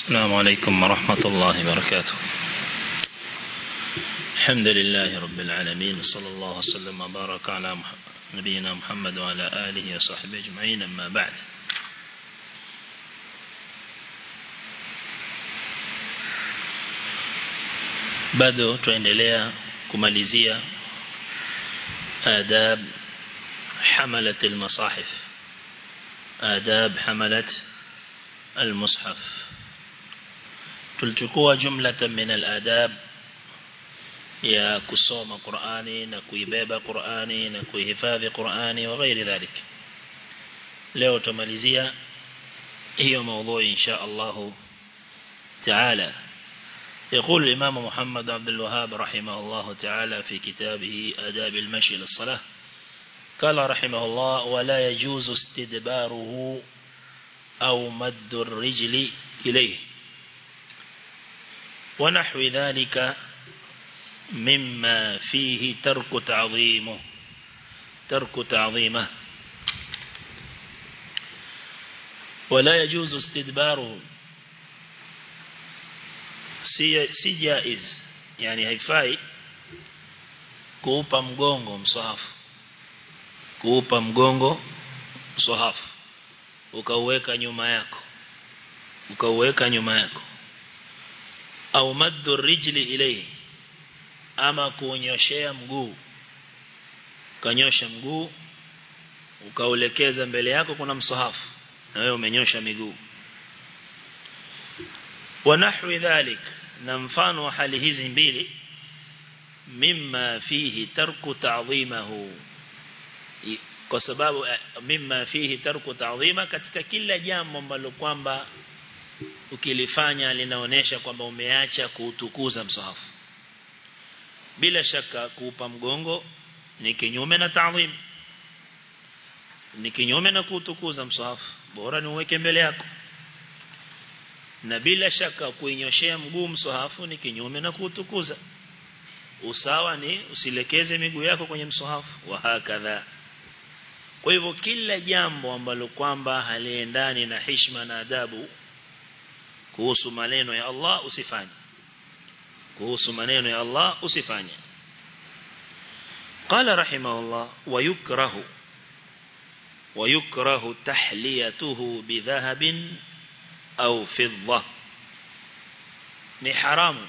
السلام عليكم ورحمة الله وبركاته الحمد لله رب العالمين صلى الله وسلم وبارك على نبينا محمد وعلى آله وصحبه أجمعين أما بعد bado tuendelea kumalizia adab hamalat almasahif adab hamalat almushaf tulichukua jumlatan min aladab ya kusoma Qur'ani na kuibeba Qur'ani na kuihifadhi Qur'ani wa ghairi dhalik leo tumalizia hiyo maudhui insha Allah تعالى يقول الإمام محمد عبد الوهاب رحمه الله تعالى في كتابه آداب المشي للصلاة قال رحمه الله ولا يجوز استدباره أو مد الرجل إليه ونحو ذلك مما فيه ترك تعظيمه ترك تعظيمه ولا يجوز استدباره si, si jaiz yani haifai kuupa mgongo msahafu kuupa mgongo msahafu ukauweka nyuma yako ukauweka nyuma yako au maddu rijli ilayhi ama kuonyoshea mguu kanyosha mguu ukaulekeza mbele yako kuna msahafu na wewe umenyosha miguu ونحو ذلك نمفان وحال hizi mbili مما فيه ترك تعظيمه kwa sababu mimma fihi tarku ta'dhima katika kila jambo ambalo kwamba ukilifanya linaonesha kwamba umeacha kuutukuza msahafu bila shaka kuupa mgongo ni kinyume na ta'dhim ni kinyume na kuutukuza msahafu bora ni uweke mbele yako na bila shaka kuinyoshea mguu msahafu ni kinyume na kutukuza usawa ni usilekeze miguu yako kwenye msahafu wa hakadha kwa hivyo kila jambo ambalo kwamba haliendani na heshima na adabu kuhusu maneno ya Allah usifanye kuhusu maneno ya Allah usifanye قال رحمه الله ويكره ويكره تحليته بذهب au fidda ni haramu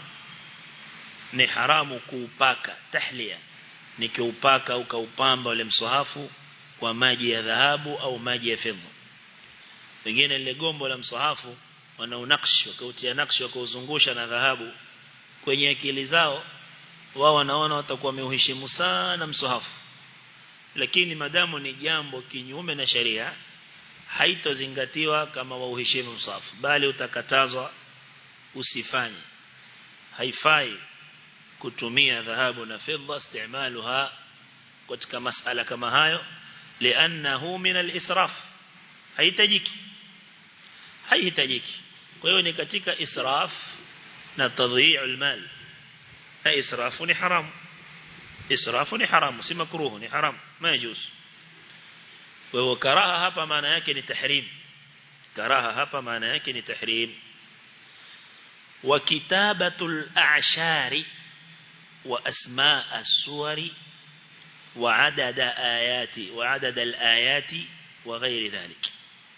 ni haramu kuupaka tahlia ni kiupaka ukaupamba ule msahafu kwa maji ya dhahabu au maji ya fedha wengine ile gombo la msahafu wanaunakshi wakautia nakshi wakauzungusha na dhahabu kwenye akili zao wao wanaona watakuwa wameuheshimu sana msahafu lakini madamu ni jambo kinyume na sheria haitozingatiwa kama wauheshimu msafu bali utakatazwa usifanye haifai kutumia dhahabu na fedha istimaluha katika masala kama hayo lianahu min al-israf haitajiki haihitajiki kwa hiyo ni katika israf na tadhi'ul mal na israfu ni haramu israfu ni haramu si makruhu ni haramu ma yajuzu kwa hivyo karaha hapa maana yake ni tahrim karaha hapa maana yake ni tahrim wa kitabatul a'shari wa asmaa as-suwari wa adada ayati wa adada al-ayati wa ghairi dhalik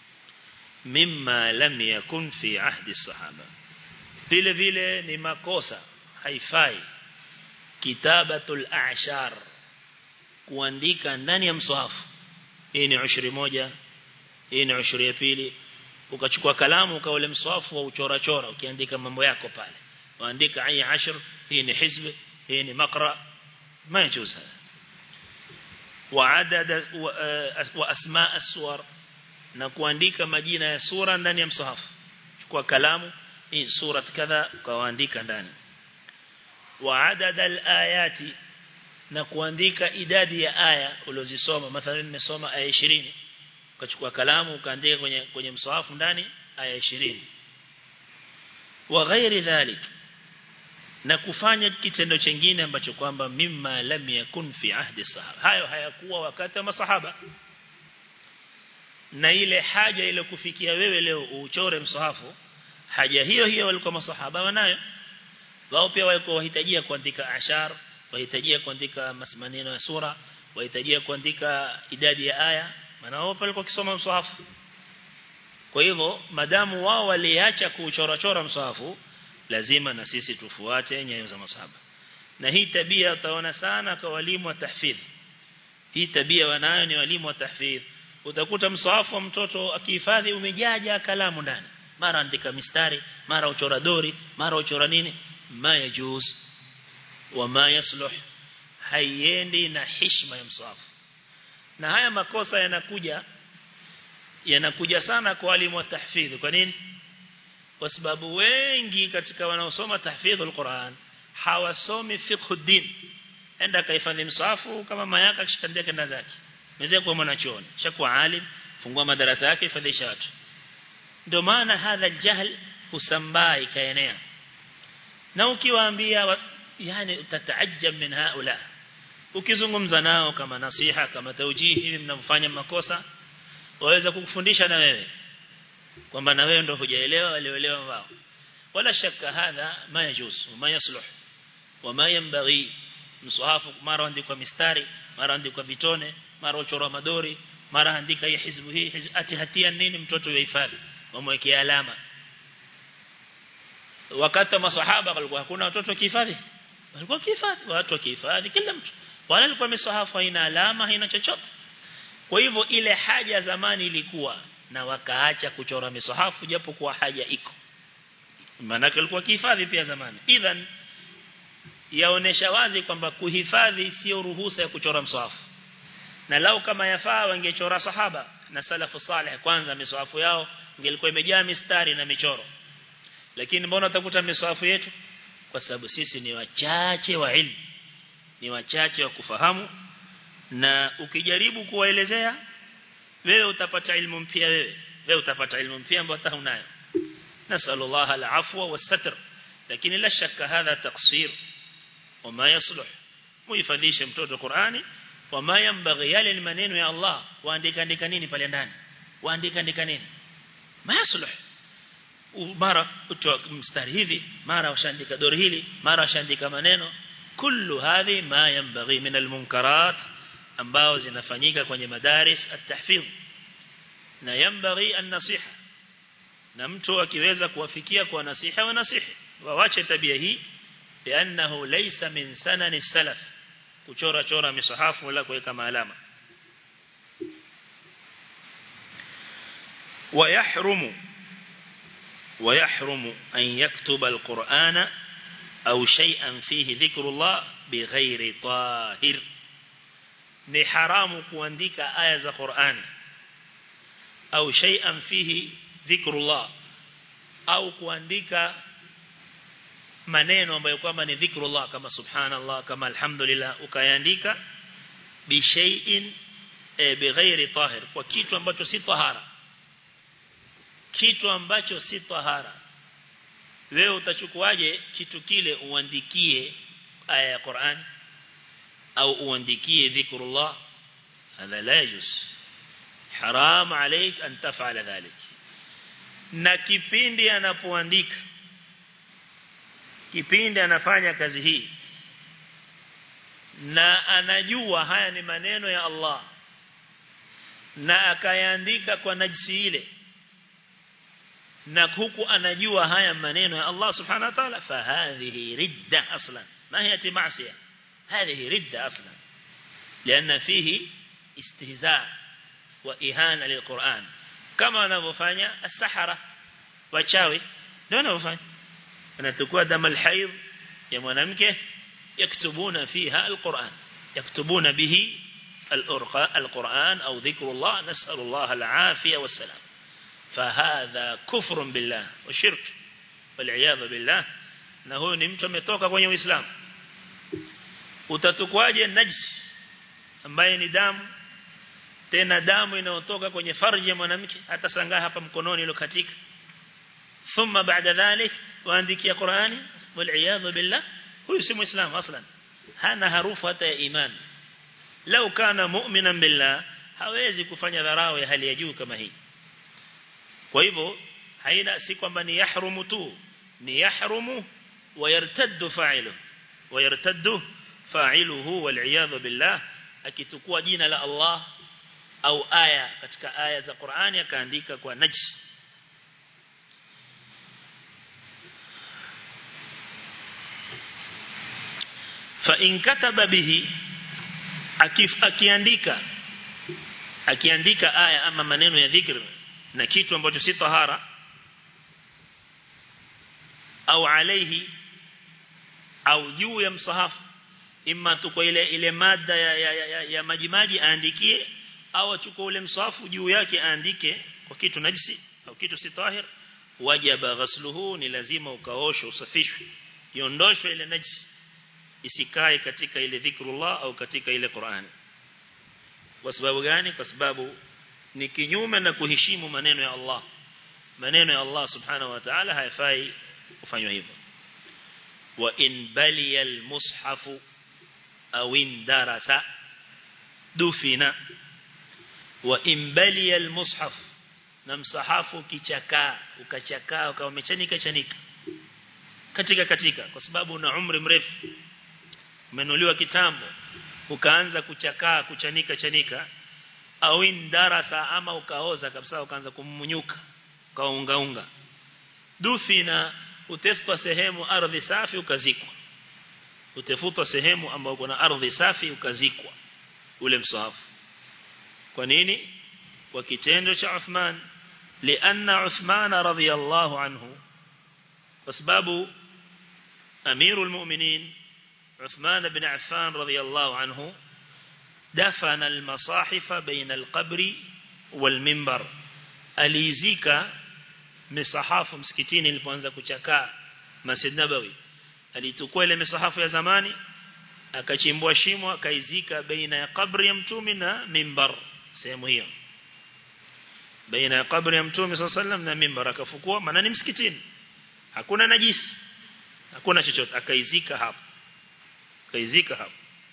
mimma lam yakun fi ahdi as-sahaba vile vile ni makosa haifai kitabatul a'shar kuandika ndani ya mswahafu hii ni ushri moja hii ni ushri ya pili ukachukua kalamu ukaule mswafu wa uchora chora ukiandika mambo yako pale waandika ayi ashr hii ni hizb hii ni maqra ma yajuz hada wa adad wa asma as-suwar na kuandika majina ya sura ndani ya msahafu chukua kalamu hii sura kadha ukaandika ndani wa adad al-ayati na kuandika idadi ya aya ulizosoma mathalan nimesoma aya 20 ukachukua kalamu ukaandika kwenye kwenye msahafu ndani aya 20 wa ghairi dhalik na kufanya kitendo chengine ambacho kwamba mimma lam yakun fi ahdi sahaba hayo hayakuwa wakati wa masahaba na ile haja ile kufikia wewe leo uchore msahafu haja hiyo hiyo walikuwa masahaba wanayo wao pia walikuwa wahitajia kuandika ashar wahitajia kuandika maneno ya sura wahitajia kuandika idadi ya aya maana wao walikuwa kisoma msahafu kwa hivyo madamu wao waliacha kuchora chora msahafu lazima na sisi tufuate nyayo za masahaba na hii tabia utaona sana kwa walimu wa tahfidh hii tabia wanayo ni walimu wa tahfidh utakuta msahafu wa mtoto akihifadhi umejaja kalamu ndani mara andika mistari mara uchora dori mara uchora nini ma yajuz wa ma yasluh haiendi na heshima ya msahafu na haya makosa yanakuja yanakuja sana kwa walimu wa tahfidh kwa nini kwa sababu wengi katika wanaosoma tahfidh al-Qur'an hawasomi fiqh din enda kaifadhi msahafu kama mayaka kishikandia kenda zake mzee kwa mwanachuoni shakuwa alim fungua madarasa yake ifadhisha watu ndio maana hadha aljahl husambaa ikaenea na ukiwaambia yani utataajab min haula ukizungumza nao kama nasiha kama taujihi hivi mnamfanya makosa waweza kukufundisha na wewe kwamba na wewe ndio hujaelewa walioelewa wao wala shaka hadha ma yajuz ma yasluh wama yanbaghi msahafu mara andikwa mistari mara andikwa vitone mara uchora madori mara andika hii hizbu hii ati hatia nini mtoto yuhifadhi wamwekea alama wakati masahaba walikuwa hakuna watoto kihifadhi walikuwa kihifadhi watu wakihifadhi kila mtu wala alikuwa misahafu haina alama haina chochote kwa hivyo ile haja zamani ilikuwa na wakaacha kuchora misahafu japo kuwa haja iko maana alikuwa kihifadhi pia zamani idhan yaonesha wazi kwamba kuhifadhi sio ruhusa ya kuchora msahafu na lau kama yafaa wangechora sahaba na salafu salih kwanza misahafu yao ingelikuwa imejaa mistari na michoro lakini mbona utakuta misahafu yetu kwa sababu sisi ni wachache wa ilmu ni wachache wa kufahamu na ukijaribu kuwaelezea wewe utapata ilmu mpya wewe wewe utapata ilmu mpya ambayo hata hunayo nasallallahu alafwa wasatr lakini la shaka hadha taqsir wama yasluh muhifadhishe mtoto Qur'ani wama yambaghi yale ni maneno ya Allah waandika andika nini pale ndani waandika andika nini ma yasluh mara utoa mstari hivi mara washaandika dori hili mara washaandika maneno kullu hadhi ma yambaghi min almunkarat ambao zinafanyika kwenye madaris at-tahfidh na yambaghi an-nasiha na mtu akiweza kuwafikia kwa nasiha wa nasihi waache tabia hii lianahu laysa min sanani salaf kuchora chora misahafu wala kuweka maalama ويحرم ويحرم أن يكتب القرآن أو شيئا فيه ذكر الله بغير طاهر ni haramu kuandika aya za Qur'ani au shay'an fihi dhikrullah au kuandika maneno ambayo kwamba ni dhikrullah kama subhanallah kama alhamdulillah ukayaandika bi shay'in e, bighairi tahir kwa kitu ambacho si tahara kitu ambacho si tahara wewe utachukuaje kitu kile uandikie aya ya Qur'ani au uandikie dhikrullah hadha la yajuz haram عليك an taf'ala dhalik na kipindi anapoandika kipindi anafanya kazi hii na anajua haya ni maneno ya Allah na akayaandika kwa najisi ile na huku anajua haya maneno ya Allah subhanahu wa ta'ala fa hadhihi ridda aslan ma hiya ma'siyah هذه ردة أصلا لأن فيه استهزاء وإهانة للقرآن كما نفanya السحرة wachawi ndio wanafanya anachukua damu alhaid ya mwanamke yaktubuna fiha alquran yaktubuna bihi القرآن أو ذكر الله نسأل الله العافية والسلام فهذا كفر بالله وشرك والعياذ بالله na huyu ni mtu ametoka kwenye Uislamu utatukwaje najis ambaye ni damu tena damu inayotoka kwenye farji ya mwanamke hata sangaa hapa mkononi ile katika thumma baada dhalik waandikia Qur'ani wal billah huyu si muislamu aslan hana harufu hata ya iman lau kana mu'minan billah hawezi kufanya dharau ya hali ya juu kama hii kwa hivyo haina si kwamba ni yahrumu tu ni yahrumu wayartaddu fa'iluhu wayartaddu fa'iluhu wal billah akitukua jina la Allah au aya katika aya za Qur'ani akaandika kwa najis fa in kataba bihi akif akiandika akiandika aya ama maneno ya dhikr na kitu ambacho si tahara au alaihi au juu ya msahafu imma tu kwa ile ile mada ya, ya, ya, ya, ya majimaji aandikie au achukue ule msahafu juu yake aandike kwa kitu najisi au kitu si tahir wajaba ghasluhu ni lazima ukaoshwe usafishwe iondoshwe ile najisi isikae katika ile dhikrullah au katika ile Qur'ani kwa sababu gani kwa sababu ni kinyume na kuheshimu maneno ya Allah maneno ya Allah subhanahu wa ta'ala hayafai kufanywa hivyo wa in baliya almushafu au in darasa dufina wa in baliya almushaf na msahafu kichakaa ukachakaa ukawa umechanika chanika katika katika kwa sababu una umri mrefu umenuliwa kitambo ukaanza kuchakaa kuchanika chanika au in darasa ama ukaoza kabisa ukaanza kummunyuka ukaunga unga dufina utafutwa sehemu ardhi safi ukazikwa utafutwa sehemu ambayo kuna ardhi safi ukazikwa ule msahafu kwa nini kwa kitendo cha Uthman lianna Uthman radhiyallahu anhu kwa sababu amirul mu'minin عثمان بن عفان رضي الله عنه دفن المصاحف بين القبر والمنبر alizika misahafu msikitini ilipoanza kuchakaa Masjid Nabawi alitukua ile misahafu ya zamani akachimbua shimo akaizika baina ya kabri ya mtume na mimbar sehemu hiyo baina ya kabri ya mtume sallam na mimbar akafukua maana ni msikitini hakuna najisi hakuna chochote akaizika hapo akaizika hapo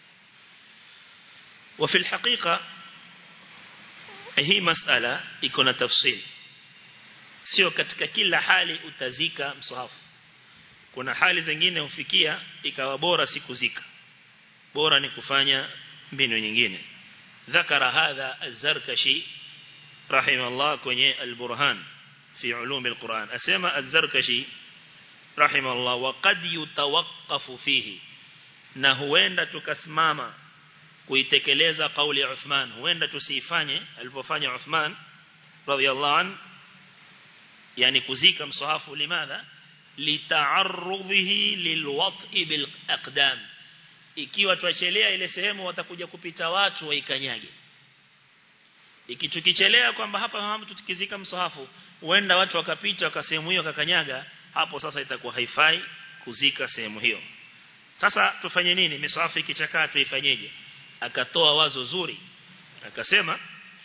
وفي الحقيقة hii masala iko na tafsiri sio katika kila hali utazika msahafu kuna hali zingine hufikia ikawa bora sikuzika bora ni kufanya mbinu nyingine ذكر هذا الزركشي رحمه الله kwenye البرهان في علوم القرآن أسمى الزركشي رحمه الله وقد يتوقف فيه na huenda tukasimama kuitekeleza kauli ya Uthman huenda tusifanye alipofanya Uthman radhiallahu an yani kuzika msahafu limadha lita'arrudhihi lilwat'i bil aqdam ikiwa tuachelea ile sehemu watakuja kupita watu waikanyage ikitukichelea kwamba hapa mama tutikizika msahafu huenda watu wakapita wakasehemu hiyo wakakanyaga hapo sasa itakuwa haifai kuzika sehemu hiyo sasa tufanye nini misahafu ikichakaa tuifanyeje akatoa wazo zuri akasema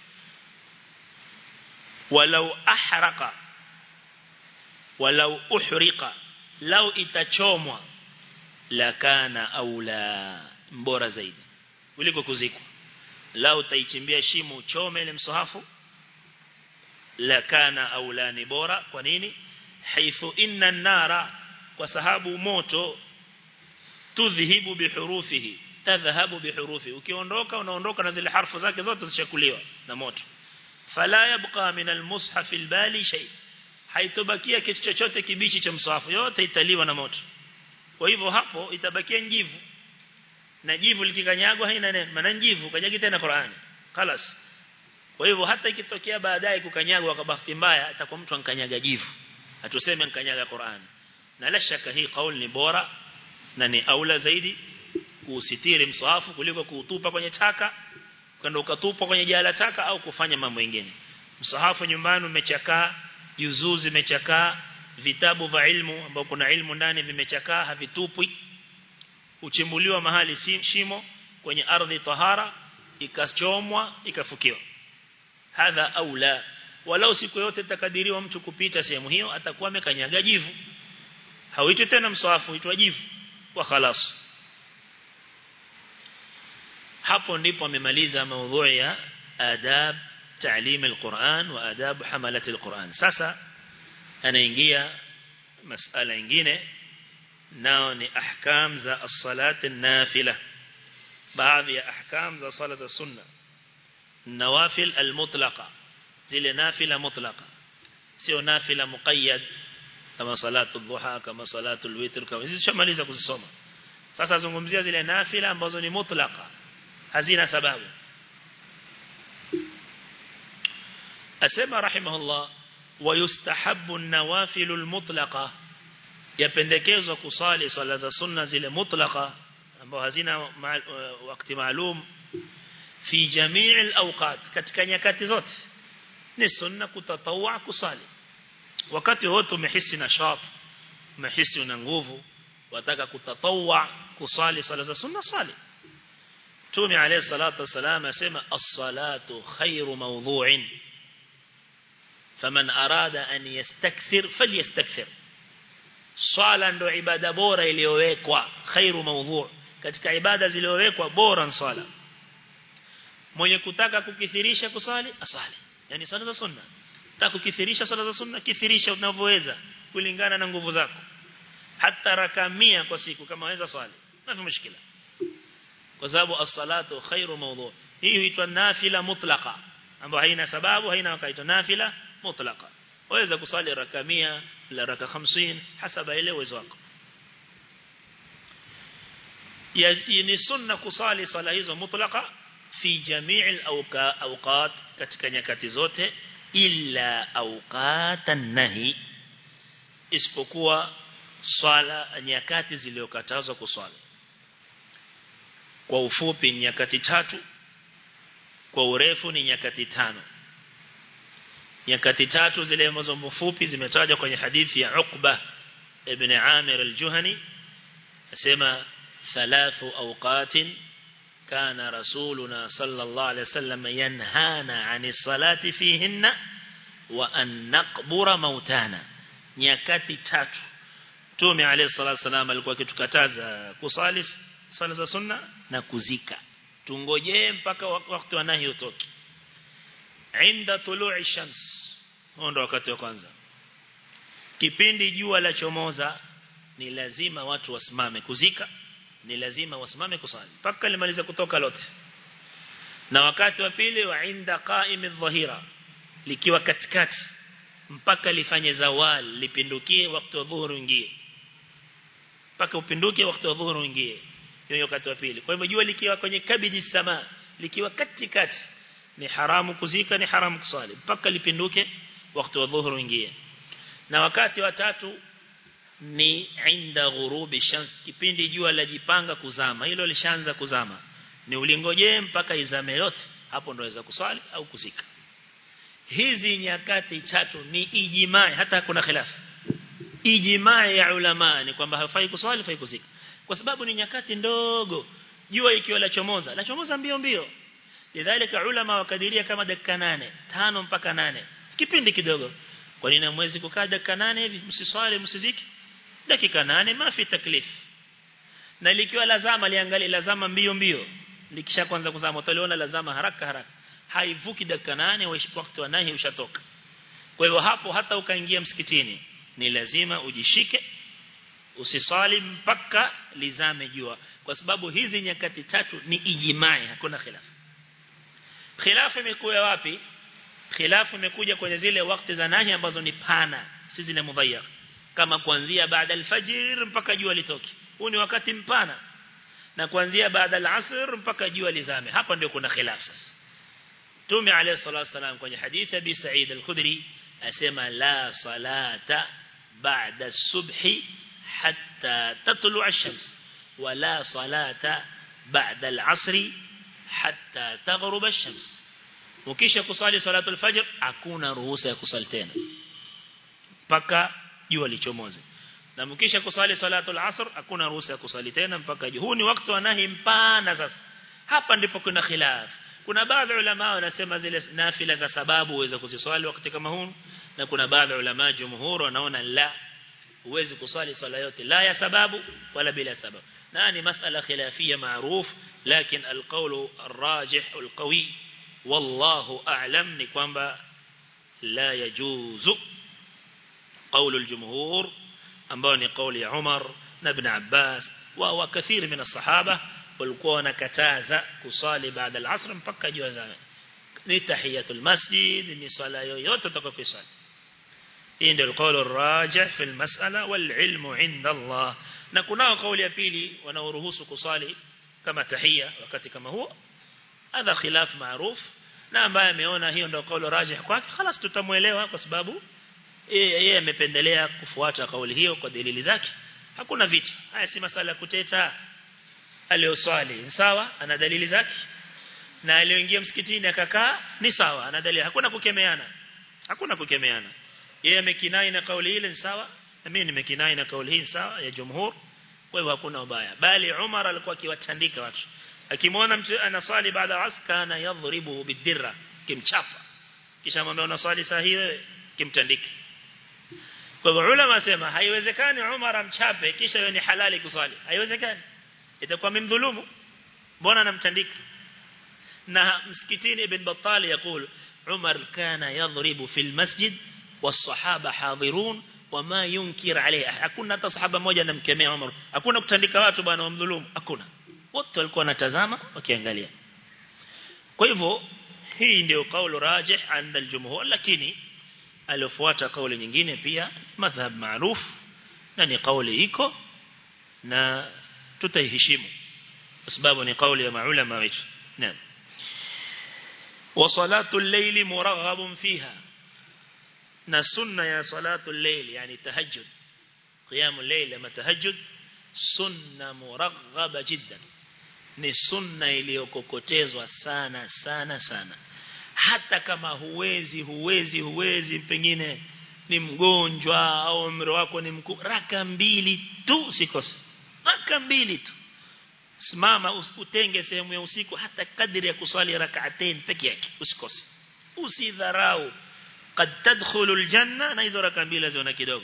walau ahraqa walau uhriqa lau itachomwa lakana aula mbora zaidi kuliko kuzikwa lau taichimbia shimo uchome ile msahafu lakana aula ni bora kwa nini haithu inna nara kwa sababu moto tudhihibu bihurufihi tadhhabu bihurufi ukiondoka unaondoka na zile harfu zake zote zishakuliwa na moto fala yabqa min almushaf albali shay haitobakia kitu chochote kibichi cha msahafu yote italiwa na moto kwa hivyo hapo itabakia njivu na jivu likikanyagwa haina neno maana njivu kanyagi tena Qur'ani خلاص kwa hivyo hata ikitokea baadaye kukanyagwa kwa bahati mbaya atakuwa mtu ankanyaga jivu atuseme ankanyaga Qur'ani na la shaka hii kauli ni bora na ni aula zaidi kuusitiri msahafu kuliko kuutupa kwenye taka kwenda ukatupa kwenye jala taka au kufanya mambo mengine msahafu nyumbani umechakaa juzuu zimechakaa vitabu vya ilmu ambao kuna ilmu ndani vimechakaa havitupwi uchimbuliwa mahali shimo kwenye ardhi tahara ikachomwa ikafukiwa hadha aula walau siku yote takadiriwa mtu kupita sehemu hiyo atakuwa amekanyaga jivu hauitwi tena msahafu huitwa jivu wa khalas hapo ndipo amemaliza maudhui ya adab تعليم القرآن وآداب حملة القرآن sasa anaingia masala ingine nao ni ahkam za as-salat an-nafila baadhi ya ahkam za sala za sunna nawafil al-mutlaqa zile nafila mutlaqa sio nafila muqayyad kama salatu dhuha kama salatu al-witr kama hizi shamaliza kuzisoma sasa zungumzia zile nafila ambazo ni mutlaqa hazina sababu asema rahimahullah ويستحب النوافل المطلقة yapendekezwa kusali swala za sunna zile mutlaqa ambao hazina wakati maalum fi jamii al-awqat katika nyakati zote ni sunna kutatawwa kusali wakati wote umehisi nashat umehisi una nguvu wataka kutatawwa kusali swala za sunna sali Mtume alayhi salatu wasalam asema as-salatu khairu mawdhu'in faman arada an yastakthir falyastakthir swala ndo ibada bora iliyowekwa khairu mawdhu' katika ibada zilizowekwa bora swala mwenye kutaka kukithirisha kusali asali yani swala za sunna taka kukithirisha swala za sunna kithirisha unavyoweza kulingana na nguvu zako hata raka 100 kwa siku kama waweza swali hafi mushkila kwa sababu as-salatu khairu mawdhu' hii huitwa nafila mutlaqa ambayo haina sababu haina wakaitwa nafila mutlaqa waweza kusali raka 100 la raka 50 hasaba ile uwezo wako ya ni sunna kusali sala hizo mutlaqa fi jamii al-awqat katika nyakati zote illa awqatan nahi isipokuwa swala nyakati zilizokatazwa kuswali kwa ufupi nyakati tatu kwa urefu ni nyakati tano nyakati tatu zile ambazo mfupi zimetajwa kwenye hadithi ya Uqba ibn Amir al-Juhani asema thalathu awqatin kana rasuluna sallallahu alayhi wasallam yanhana 'ani salati fihinna wa an naqbura mautana nyakati tatu Mtume alayhi salatu wasallam alikuwa akitukataza kusali sala za sunna na kuzika tungojee mpaka wakati wa nahi utoke inda tulu'i shams ndo wakati wa kwanza kipindi jua la chomoza ni lazima watu wasimame kuzika ni lazima wasimame kusali mpaka limaliza kutoka lote na wakati wa pili wa inda qa'im adh-dhahira likiwa katikati mpaka lifanye zawal lipindukie wakati wa dhuhuri ingie mpaka upinduke wakati wa dhuhuri ingie hiyo wakati wa pili kwa hivyo jua likiwa kwenye kabidi sama likiwa katikati ni haramu kuzika ni haramu kusali mpaka lipinduke wakati wa dhuhuri ingie na wakati wa tatu ni inda ghurubi shams kipindi jua lajipanga kuzama hilo lishaanza kuzama ni ulingojee mpaka izame yote hapo ndo waweza kuswali au kuzika hizi nyakati tatu ni ijimai hata kuna khilafu ijimai ya ulama ni kwamba hafai kuswali hafai kuzika kwa sababu ni nyakati ndogo jua ikiwa la chomoza la chomoza mbio mbio lidhalika ulama wakadiria kama dakika nane tano mpaka nane kipindi kidogo kwa nini mwezi kukaa dakika nane hivi msiswali msiziki dakika nane mafi taklif na likiwa lazama liangalie lazama mbio mbio likisha kwanza kuzama utaliona lazama haraka haraka haivuki dakika nane wakati wa nahi ushatoka kwa hivyo hapo hata ukaingia msikitini ni lazima ujishike usisali mpaka lizame jua kwa sababu hizi nyakati tatu ni ijimai hakuna khilafu khilafu imekuja wapi khilafu imekuja kwenye zile wakati za nahi ambazo ni pana si zile mudhayyak kama kuanzia baada alfajir mpaka jua litoke huu ni wakati mpana na kuanzia baada alasr mpaka jua lizame hapa ndio kuna khilafu sasa Tume alayhi salatu wasalam kwenye hadithi ya Abi Sa'id al-Khudri asema la salata ba'da as-subhi hatta tatlu'a ash-shams wa la salata ba'da al-'asri hatta taghruba ash-shams ukisha kusali salatu al-fajr hakuna ruhusa ya kusali tena mpaka jua lichomoze na mkisha kusali salatu al-asr hakuna ruhusa ya kusali tena mpaka jua huu ni wakati wa nahi mpana sasa hapa ndipo kuna khilaf kuna baadhi ulama wanasema zile nafila za sababu uweze kuziswali wakati kama huu na kuna baadhi ulama jumhur wanaona la uweze kusali swala yote la ya sababu wala bila sababu na ni masala khilafia maruf lakini alqawlu arrajih alqawi wallahu a'lam ni kwamba la yajuzu قول الجمهور ambao ni kauli ya Umar na Ibn Abbas wa wa kathiri min as-sahaba walikuwa wanakataza kusali baada al-asr mpaka jua zama ni tahiyatul masjid ni sala yoyote utakayosali hii ndio kauli rajih fi al-mas'ala wal ilmu 'inda Allah na kunao kauli ya pili wanaoruhusu kusali kama tahia wakati kama huo hadha khilaf maruf na ambaye ameona hiyo ndio kauli rajih kwake خلاص tutamuelewa kwa sababu yeye amependelea kufuata kauli hiyo kwa dalili zake hakuna vita haya si masala kuteta aliyoswali sawa ana dalili zake na aliyoingia msikitini akakaa ni sawa ana dalili hakuna kukemeana hakuna kukemeana yeye amekinai na kauli ile ni sawa na mimi nimekinai na kauli hii sawa ya jumhur kwa hivyo hakuna ubaya bali Umar alikuwa akiwatandika watu akimwona mtu anaswali baada ya asr kana yadhribu bidirra kimchapa kisha mwambie unaswali saa hii wewe kimtandike kwa hivyo ulama wasema haiwezekani Umar amchape kisha yeye ni halali kuswali haiwezekani itakuwa mimdhulumu mbona anamtandika na msikitini ibn Battal yakul Umar kana yadhribu fil masjid والصحابه حاضرون وما ينكر عليه hakuna hata sahaba mmoja anamkemea Umar hakuna kutandika watu bwana wamdhulumu hakuna wote walikuwa wanatazama wakiangalia kwa hivyo hii ndio kaulu rajih عند الجمهور lakini aliofuata kauli nyingine pia madhhab maruf na ni kauli iko na tutaiheshimu kwa sababu ni kauli ya maulama wetu naam wa salatu al-layl muraghabun fiha na sunna ya salatu al-layl yani tahajjud qiyamul layl ama tahajjud sunna muraghaba jiddan ni sunna iliyokokotezwa sana sana sana hata kama huwezi huwezi huwezi pengine ni mgonjwa au umri wako ni mkuu raka mbili tu usikose raka mbili tu simama utenge sehemu ya usiku hata kadri ya kuswali rak'atain peke yake usikose usidharau kad tadkhulu aljanna na hizo raka mbili waziona kidogo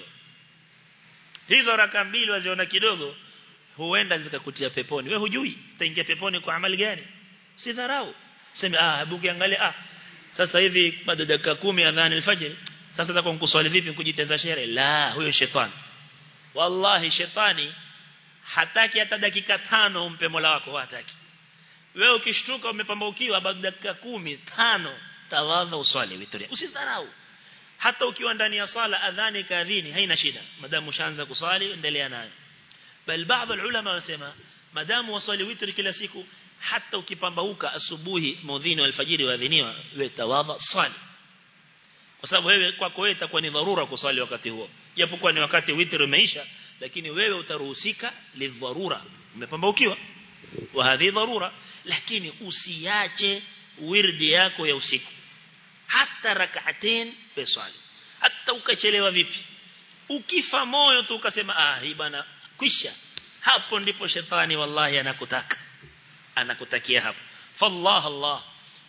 hizo raka mbili waziona kidogo huenda zikakutia peponi wewe hujui utaingia peponi kwa amali gani usidharau sema ah hebu kiangalia ah sasa hivi bado dakika 10 adhani alfajr sasa nataka kuswali vipi kujiteza shere la huyo shetani wallahi shetani hataki hata dakika tano umpe Mola wako hataki wewe ukishtuka umepambaukiwa bado dakika 10 tano tawadha uswali witri usidharau hata ukiwa ndani ya swala adhani kadhini haina shida madamu ushaanza kuswali endelea nayo bal baadhi ulama wasema madamu waswali witri kila siku hata ukipambauka asubuhi mudhini wa alfajiri waadhiniwa wewe tawadha swali kwa sababu wewe kwako wewe itakuwa ni dharura kuswali wakati huo japokuwa ni wakati witri umeisha lakini wewe utaruhusika lidharura umepambaukiwa wa hadhi dharura lakini usiache wirdi yako ya usiku hata rak'atain peswali hata ukachelewa vipi ukifa moyo tu ukasema ah hii bana kwisha hapo ndipo shetani wallahi anakutaka anakutakia hapo fallah allah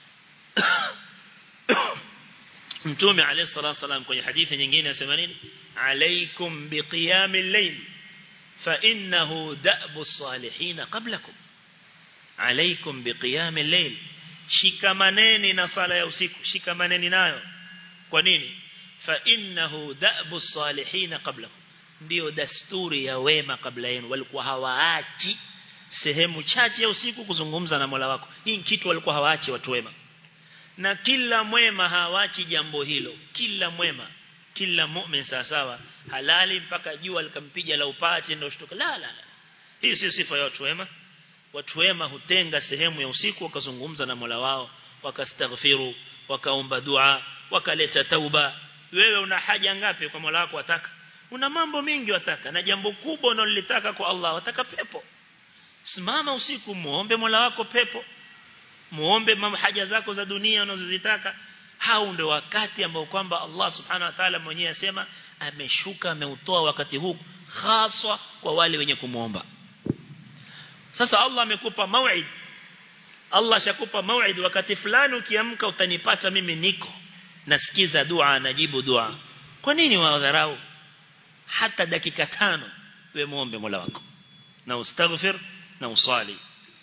mtume alayhi salatu wasalam kwenye hadithi nyingine anasema nini alaikum biqiyamil layl fa innahu da'bu salihin qablakum alaikum biqiyamil layl shikamaneni na sala ya usiku shikamaneni nayo kwa nini fa innahu da'bu salihin qablakum ndio dasturi ya wema kabla yenu walikuwa hawaachi sehemu chache ya usiku kuzungumza na Mola wako hii kitu walikuwa hawaachi watu wema na kila mwema hawachi jambo hilo kila mwema kila mu'min sawa sawa halali mpaka jua likampiga la upati ndio shtuka la la la hii sio sifa ya watu wema watu wema hutenga sehemu ya usiku wakazungumza na Mola wao wakastaghfiru wakaomba dua wakaleta tauba wewe una haja ngapi kwa Mola wako wataka una mambo mengi wataka na jambo kubwa unalolitaka kwa Allah wataka pepo simama usiku muombe Mola wako pepo muombe haja zako za dunia unazozitaka hao ndio wakati ambao kwamba Allah subhanahu wa ta'ala mwenyewe asema ameshuka ameutoa wakati huu haswa kwa wale wenye kumuomba sasa Allah amekupa mauid Allah shakupa mauid wakati fulani ukiamka utanipata mimi niko nasikiza dua najibu dua kwa nini wadharau hata dakika tano we muombe Mola wako na ustaghfir na usali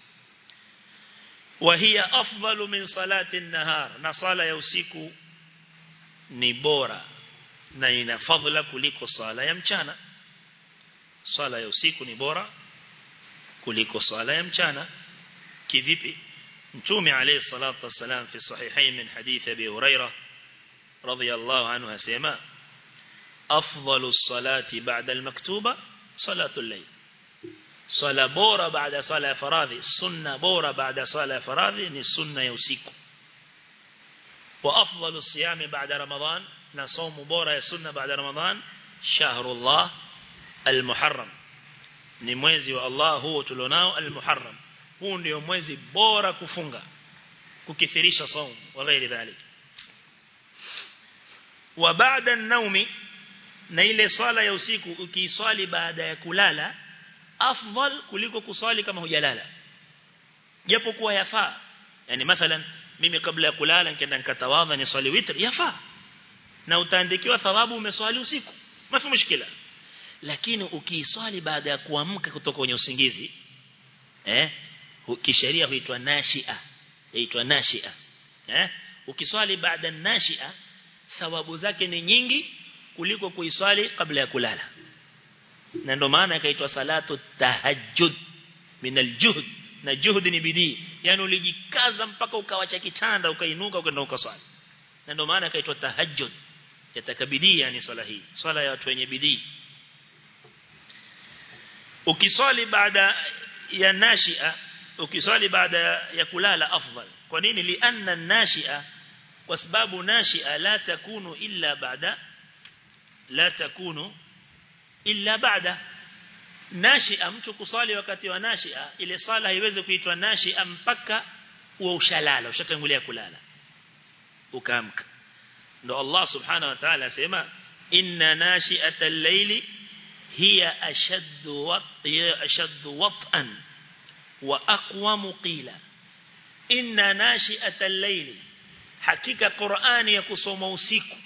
وهي أفضل من صلاة النهار نصالة يوسيكو نبورا na ina fadhila kuliko swala ya mchana swala ya usiku ni bora kuliko swala ya mchana kivipi mtume alayhi salatu wasalam fi sahihain min hadith abi hurairah radiyallahu anhu asema afdalu salati ba'da al-maktuba salatu al-layl sala bora baada sala ya faradhi sunna bora baada sala ya faradhi ni sunna ya usiku wa afdalu siyami baada ramadan na saumu bora ya sunna baada ramadan shahrullah al-muharram ni mwezi wa Allah huo tulionao al-muharram huu ndio mwezi bora kufunga kukithirisha saumu wa ghairi dhalik wa baada an-naumi na ile swala ya usiku ukiiswali baada ya kulala afdal kuliko kuswali kama hujalala japo kuwa yafaa yani mathalan mimi kabla ya kulala nikaenda nikatawadha ni swali witr yafaa na utaandikiwa thawabu umeswali usiku mafi mushkila lakini ukiiswali baada ya kuamka kutoka kwenye usingizi eh kisheria huitwa nashia huitwa nashia eh ukiswali baada nashia thawabu zake ni nyingi kuliko kuiswali kabla ya kulala na ndo maana ikaitwa salatu tahajjud min aljuhd na juhud ni bidii yani ulijikaza mpaka ukawacha kitanda ukainuka ukaenda ukaswali na ndo maana ikaitwa tahajjud yatakabidii yani swala hii swala ya watu wenye bidii ukiswali baada ya nashia ukiswali baada ya kulala afdal kwa nini lianna nashia kwa sababu nashia la takunu illa baada la takunu illa baada nashia mtu kusali wakati wa nashia ile sala haiwezi kuitwa nashia mpaka uwe ushalala ushatangulia kulala ukaamka ndo Allah subhanahu wa ta'ala asema inna nashi'atal layli hiya ashaddu wat hiya ashaddu wat'an wa aqwamu qila inna nashi'atal layli hakika Qur'ani ya kusoma usiku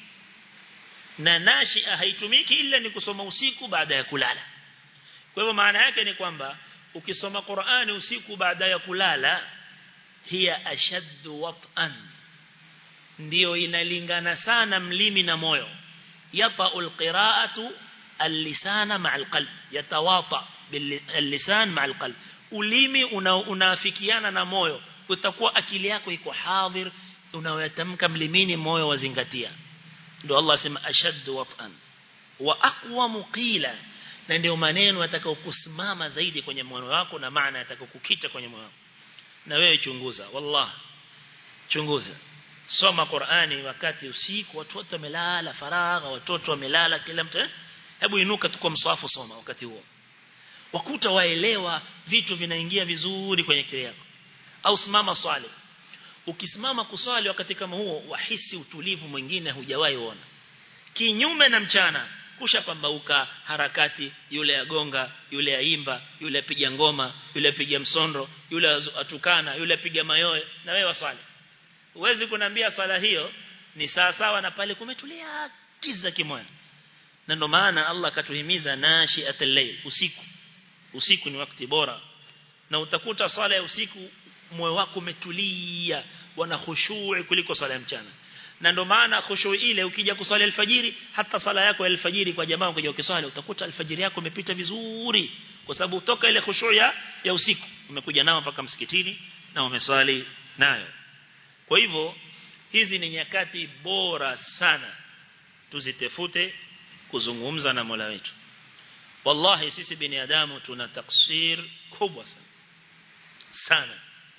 na nashia haitumiki ila ni kusoma usiku baada ya kulala kwa hivyo maana yake ni kwamba ukisoma Qur'ani usiku baada ya kulala hiya ashaddu wat'an ndio inalingana sana mlimi na moyo yata'ul qira'atu al-lisana ma'al qalb yatawata bil-lisan ma'al qalb ulimi unaafikiana na moyo utakuwa akili yako iko hadhir unayotamka mlimini moyo wazingatia ndio Allah sema ashaddu wat'an wa aqwamu qila na ndio maneno yatakayokusimama zaidi kwenye moyo wako na maana yatakayokukita kwenye moyo wako na wewe chunguza wallah chunguza soma Qur'ani wakati usiku watoto wamelala faragha watoto wamelala kila mtu eh? hebu inuka tuko mswafu soma wakati huo wakuta waelewa vitu vinaingia vizuri kwenye akili yako au simama swali ukisimama kuswali wakati kama huo wahisi utulivu mwingine hujawahi ona kinyume na mchana kusha pambauka harakati yule agonga yule aimba yule apiga ngoma yule apiga msondo yule atukana yule apiga mayoe na wewe waswali Uwezi kunambia swala hiyo ni sawa sawa na pale kumetulia kiza kimoja. Na ndio maana Allah akatuhimiza nashiatul layl usiku. Usiku ni wakati bora. Na utakuta swala ya usiku moyo wako umetulia wana khushu' kuliko swala ya mchana. Na ndio maana khushu' ile ukija kuswali alfajiri hata sala yako ya alfajiri kwa jamaa ukija ukiswali utakuta alfajiri yako imepita vizuri kwa sababu utoka ile khushu' ya, ya usiku umekuja nao mpaka msikitini na umeswali nayo. Kwa hivyo hizi ni nyakati bora sana tuzitefute kuzungumza na Mola wetu. Wallahi sisi binadamu tuna taksir kubwa sana. Sana.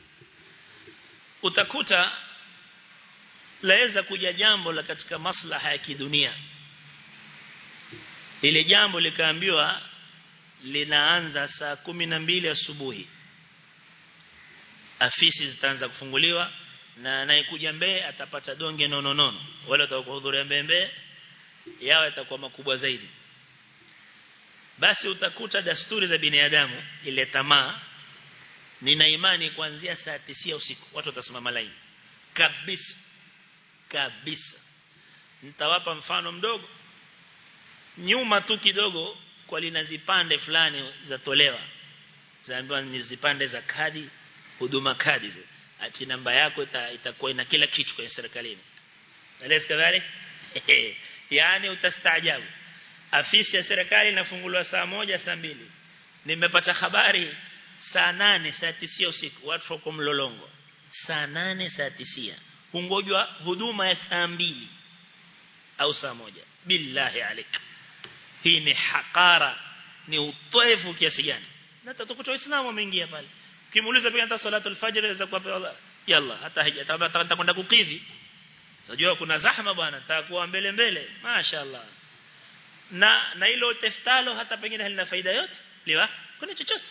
Utakuta laweza kuja jambo la katika maslaha ya kidunia. Ile jambo likaambiwa linaanza saa kumi na mbili asubuhi. Afisi zitaanza kufunguliwa na anayekuja mbee atapata donge nono nono wale watakaohudhuria mbembe yao yatakuwa makubwa zaidi basi utakuta dasturi za binadamu ile tamaa nina imani kuanzia saa 9 usiku watu watasimama laini kabisa kabisa nitawapa mfano mdogo nyuma tu kidogo kwa lina zipande fulani zatolewa zaambiwa ni zipande za kadi huduma kadi zile ati namba yako itakuwa ina kila kitu kwenye serikalini. Eleza kadhalik? yani utastaajabu afisi ya serikali inafunguliwa saa moja saa mbili nimepata habari saa nane saa tisia usiku watu wako mlolongo saa nane saa tisia hungojwa huduma ya saa mbili au saa moja billahi alik hii ni hakara ni utoevu kiasi gani na tutakuta waislamu wameingia pale kimuuliza pia hata salatul fajr za kwa yalla hata atakwenda kukidhi Unajua kuna zahma bwana nitakuwa mbele mbele mashaallah na na hilo teftalo hata pengine halina faida yote liwa kuna chochote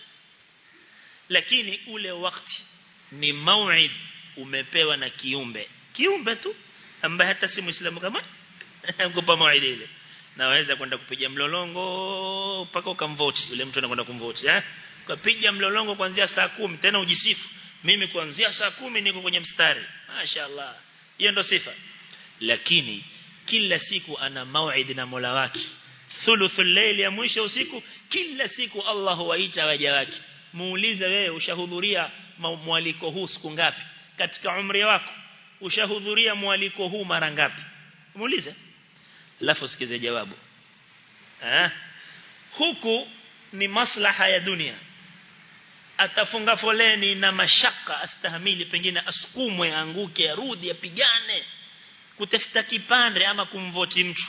lakini ule wakati ni mauid umepewa na kiumbe kiumbe tu ambaye hata si muislamu kama mkupa mauid ile naweza kwenda kupiga mlolongo mpaka ukamvoti yule mtu anakwenda kumvoti eh ukapiga mlolongo kuanzia saa kumi tena ujisifu mimi kuanzia saa kumi niko kwenye mstari mashaallah hiyo ndo sifa lakini kila siku ana mauid na Mola wake thuluthul layli ya mwisho usiku kila siku Allah huwaita waja wake muulize wewe ushahudhuria mwaliko huu siku ngapi katika umri wako ushahudhuria mwaliko huu mara ngapi muulize alafu sikize jawabu eh huku ni maslaha ya dunia atafunga foleni na mashaka astahamili pengine asukumwe anguke arudi apigane kutafuta kipande ama kumvoti mtu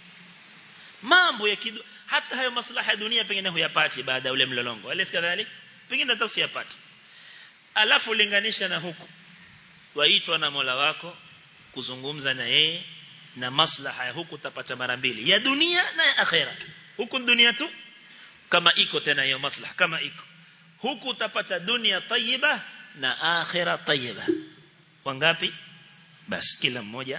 mambo ya kidu, hata hayo maslaha ya dunia pengine huyapati baada ya ule mlolongo alif kadhalik pengine hata usiyapati alafu linganisha na huku waitwa na Mola wako kuzungumza na yeye na maslaha ya huku utapata mara mbili ya dunia na ya akhera huku dunia tu kama iko tena hiyo maslaha kama iko huku utapata dunia tayyiba na akhera tayyiba wangapi basi kila mmoja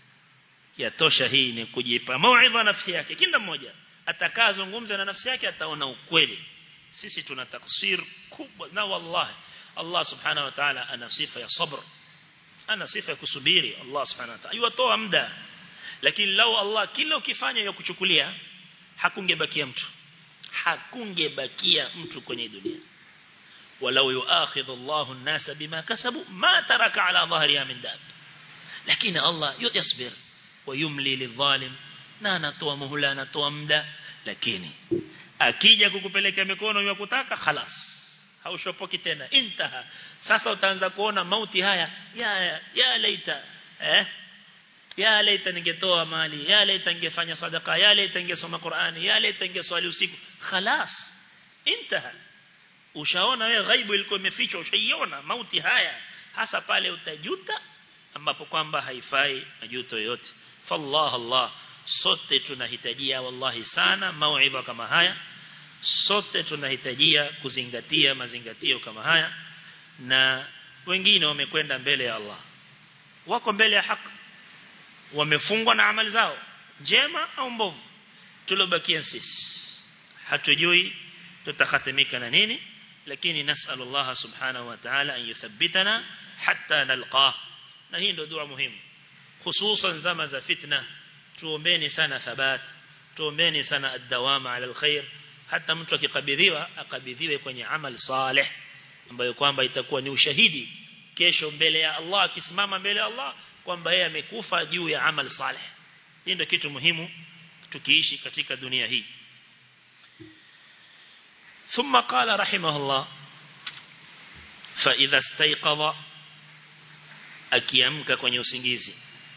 yatosha hii ni kujipa mauidha nafsi yake kila mmoja atakazungumza na nafsi yake ataona ukweli sisi tuna taksir kubwa na wallahi Allah subhanahu wa ta'ala ana sifa ya sabr ana sifa ya kusubiri Allah subhanahu wa ta'ala yuatoa muda lakini lau Allah kila ukifanya ya kuchukulia hakungebakia mtu hakungebakia mtu kwenye dunia walau yuakhidhu Allahu an-nasa bima kasabu ma taraka ala dhahriha min dab lakini Allah yasbir wayumli lidhalim na anatoa muhula anatoa muda lakini akija kukupeleka mikono ya kutaka khalas haushopoki tena intaha sasa utaanza kuona mauti haya ya ya laita eh ya laita ningetoa mali ya laita ningefanya sadaka ya laita ningesoma Qur'ani ya laita ningeswali usiku khalas intaha ushaona wewe ghaibu ilikuwa imefichwa ushaiona mauti haya hasa pale utajuta ambapo kwamba haifai majuto yote fallah Allah sote tunahitajia wallahi sana mauidha kama haya sote tunahitajia kuzingatia mazingatio kama haya na wengine wamekwenda mbele ya Allah wako mbele ya haki wamefungwa na amali zao njema au mbovu tulobakia sisi hatujui tutakhatimika na nini lakini nasallu Allah subhanahu wa ta'ala an yuthabbitana hatta nalqah na hii ndio dua muhimu hususan zama za fitna tuombeni sana thabat tuombeni sana ad-dawama ala alkhair hata mtu akikabidhiwa akabidhiwe kwenye amal salih ambayo kwamba itakuwa ni ushahidi kesho mbele ya Allah akisimama mbele ya Allah kwamba yeye amekufa juu ya amal salih hii ndio kitu muhimu tukiishi katika dunia hii ثم قال رحمه الله فإذا استيقظ akiamka kwenye usingizi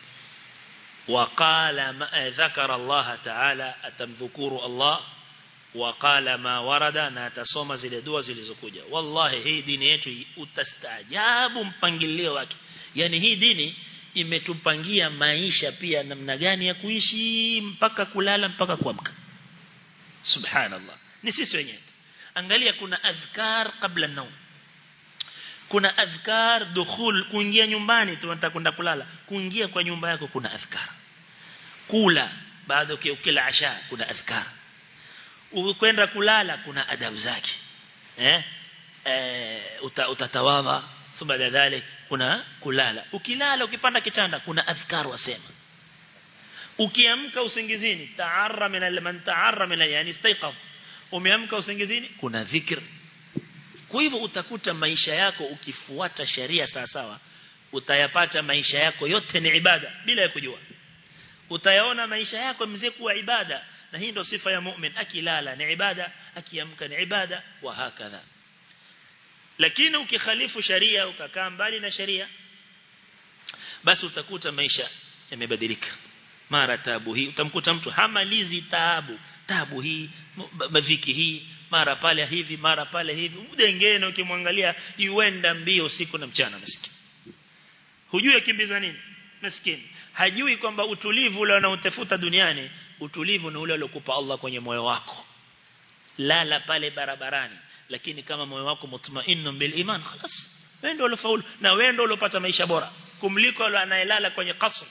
waqala ma dhakara Allah ta'ala atamdhukuru Allah waqala ma warada na atasoma zile dua zilizokuja wallahi hii dini yetu utastaajabu mpangilio wake yani hii dini imetupangia maisha pia namna gani ya kuishi mpaka kulala mpaka kuamka subhanallah ni sisi wenyewe angalia kuna adhkar kabla naum kuna adhkar dukhul kuingia nyumbani tu unataka kwenda kulala kuingia kwa nyumba yako kuna adhkar kula baada ukila asha kuna adhkar ukwenda kulala kuna adabu zake eh eh utatawadha thumma dhalik kuna kulala ukilala ukipanda kitanda kuna adhkar wasema ukiamka usingizini ta'arra min man ta'arra min yani istayqaf umeamka usingizini kuna dhikr kwa hivyo utakuta maisha yako ukifuata sheria sawa sawa utayapata maisha yako yote ni ibada bila ya kujua utayaona maisha yako mzee kuwa ibada na hii ndio sifa ya mu'min akilala ni ibada akiamka ni ibada wa hakadha lakini ukikhalifu sharia ukakaa mbali na sharia basi utakuta maisha yamebadilika mara taabu hii utamkuta mtu hamalizi taabu taabu hii maviki hii mara pale hivi mara pale hivi udengene ukimwangalia yuenda mbio siku na mchana maskini hujui akimbiza nini maskini hajui kwamba utulivu ule unaotafuta duniani utulivu ni ule aliokupa Allah kwenye moyo wako lala pale barabarani lakini kama moyo wako mutmainnu bil iman خلاص wewe ndio ulofaulu na wewe ndio ulopata maisha bora kumliko yule anayelala kwenye kasri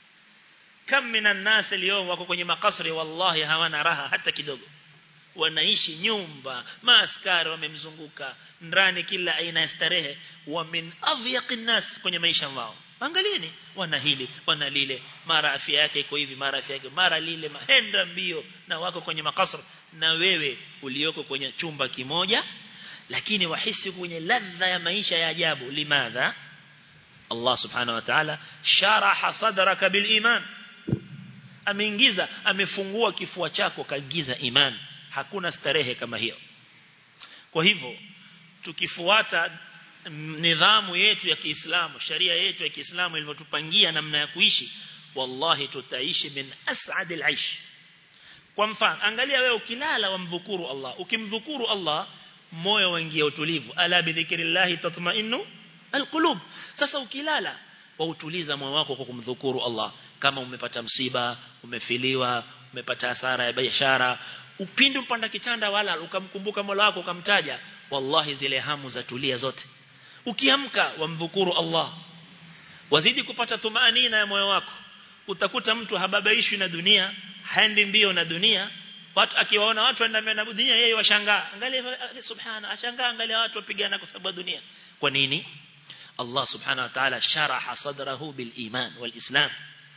kam minan nas leo wako kwenye makasri wallahi hawana raha hata kidogo wanaishi nyumba maaskari wamemzunguka ndani kila aina ya starehe wa min adhyaqin nas kwenye maisha wao angalieni wana hili wana lile mara afya yake iko hivi mara afya yake mara lile mahenda mbio na wako kwenye makasri na wewe ulioko kwenye chumba kimoja lakini wahisi kwenye ladha ya maisha ya ajabu limadha Allah subhanahu wa ta'ala sharaha sadraka bil iman ameingiza amefungua kifua chako kaingiza iman hakuna starehe kama hiyo kwa hivyo tukifuata nidhamu yetu ya Kiislamu sharia yetu ya Kiislamu ilivyotupangia namna ya kuishi wallahi tutaishi min as'adil aish kwa mfano angalia wewe ukilala wamdhukuru Allah ukimdhukuru Allah moyo waingia utulivu ala bi dhikrillah tatma'innu alqulub sasa ukilala wautuliza moyo wako kwa kumdhukuru Allah kama umepata msiba umefiliwa umepata hasara ya biashara upindi upanda kitanda wala ukamkumbuka Mola wako ukamtaja wallahi zile hamu za tulia zote ukiamka wamdhukuru Allah wazidi kupata tumaanina ya moyo wako utakuta mtu hababaishwi na dunia haendi mbio na dunia watu akiwaona watu waenda mbio na dunia yeye washangaa angalia subhana ashangaa angalia watu wapigana kwa sababu ya dunia kwa nini Allah subhanahu wa ta'ala sharaha sadrahu bil iman wal islam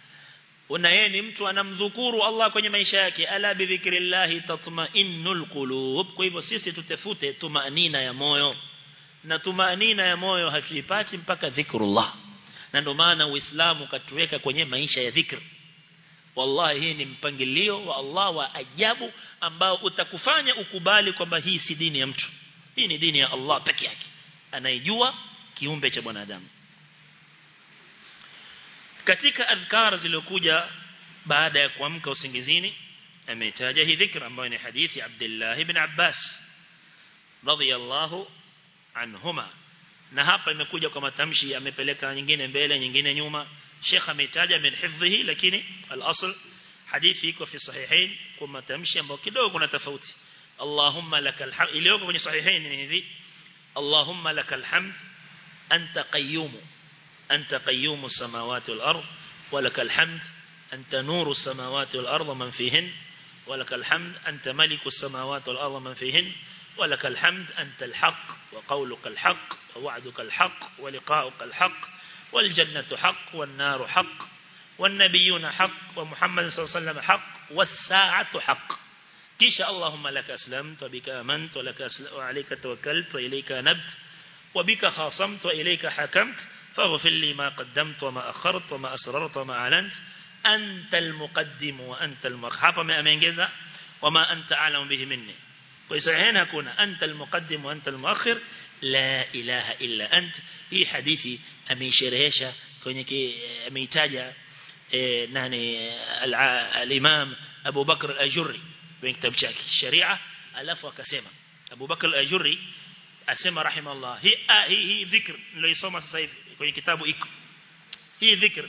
na yeye ni mtu anamdhukuru Allah kwenye maisha yake ala bi dhikrillah tatma'innul qulub kwa hivyo sisi tutafute tumaanina ya moyo na tumaanina ya moyo hatuipati mpaka dhikrullah na ndio maana uislamu katuweka kwenye maisha ya dhikr wallahi hii ni mpangilio wa Allah wa ajabu ambao utakufanya ukubali kwamba hii si dini ya mtu hii ni dini ya Allah peke yake anayejua kiumbe cha mwanadamu katika adhkar zilizokuja baada ya kuamka usingizini ametaja hii dhikra ambayo ni hadithi Abdullah ibn Abbas radiyallahu anhuma na hapa imekuja kwa matamshi amepeleka nyingine mbele nyingine nyuma Sheikh ametaja min hifdhihi lakini al-asl hadithi iko fi sahihain kwa matamshi ambayo kidogo kuna tofauti Allahumma lakal hamd iliyoko kwenye sahihain ni hivi Allahumma lakal hamd anta qayyum anta qayyum as-samawati wal ard ولك الحمد أنت نور السماوات والأرض من فيهن ولك الحمد أنت ملك السماوات والأرض من فيهن ولك الحمد أنت الحق وقولك الحق ووعدك الحق ولقاؤك الحق والجنة حق والنار حق والنبيون حق ومحمد صلى الله عليه وسلم حق والساعة حق كيش اللهم لك أسلمت وبك أمنت ولك أسلم وعليك توكلت وإليك نبت وبك خاصمت وإليك حكمت فاغفر لي ما قدمت وما أخرت وما أسررت وما أعلنت أنت المقدم وأنت المرحب ما أمينجز وما أنت أعلم به مني ويصحيحين هكونا أنت المقدم وأنت المؤخر لا إله إلا أنت هي حديثي أمي شرهيشة كونيكي أمي تاجة إيه ناني الإمام أبو بكر الأجري وين كتاب شاكي الشريعة ألف وكسيمة أبو بكر الأجري أسمى رحمه الله هي آه هي هي ذكر اللي يسمى سيف kwenye kitabu iko hii dhikr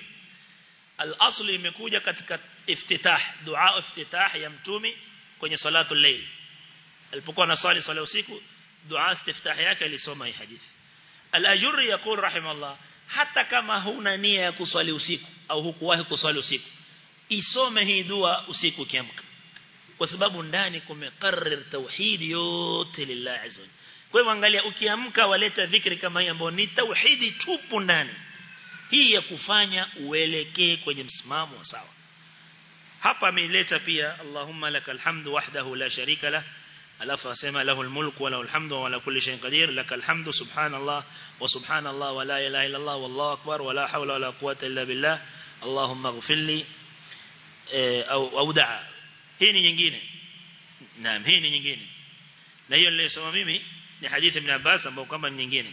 al-asl imekuja katika iftitah dua iftitah ya mtumi kwenye salatu layl alipokuwa anasali sala usiku dua istiftah yake alisoma hii hadithi al-ajurri yaqul rahimahullah hata kama huna nia ya kuswali usiku au hukuwahi kuswali usiku isome hii dua usiku ukiamka kwa sababu ndani kumekarrir tauhid yote lillahi azza kwa hivyo angalia ukiamka waleta dhikri kama hii ambayo ni tauhidi tupu ndani hii ya kufanya uelekee kwenye msimamo wa sawa hapa ameileta pia Allahumma lakal hamdu wahdahu la sharika lah alafu asema lahu almulku wa lahu alhamdu wa ala kulli shay'in qadir lakal hamdu subhanallah wa subhanallah wa la ilaha illa Allah wallahu akbar wa la hawla wa la quwwata illa billah Allahumma ighfir li au au daa hii ni nyingine naam hii ni nyingine na hiyo nilisoma mimi ni hadithi ibn Abbas ambayo kwamba ni nyingine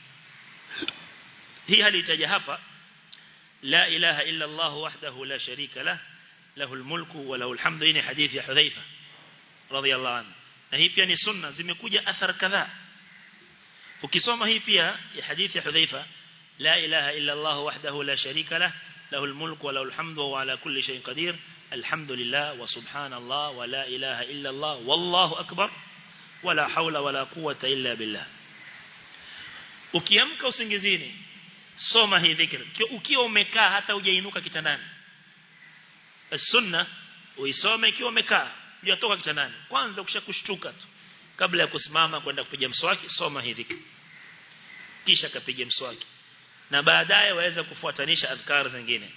hii hali itaja hapa la ilaha illa Allah wahdahu la sharika lah له الملك وله الحمد ni hadithi ya Hudhaifa radhiyallahu anhu na hii pia ni sunna zimekuja athar kadhaa ukisoma hii pia ya hadithi ya Hudhaifa la ilaha illa Allah wahdahu la sharika lah له الملك وله الحمد وهو على كل شيء قدير الحمد لله وسبحان الله ولا إله إلا الله والله أكبر ولا حول ولا قوة إلا بالله ukiamka usingizini soma hii dhikr ukiwa umekaa hata hujainuka kitandani sunna uisome ikiwa umekaa hujatoka kitandani kwanza ukishakushtuka tu kabla ya kusimama kwenda kupiga mswaki soma hii dhikr kisha kapiga mswaki na baadaye waweza kufuatanisha adhkar zingine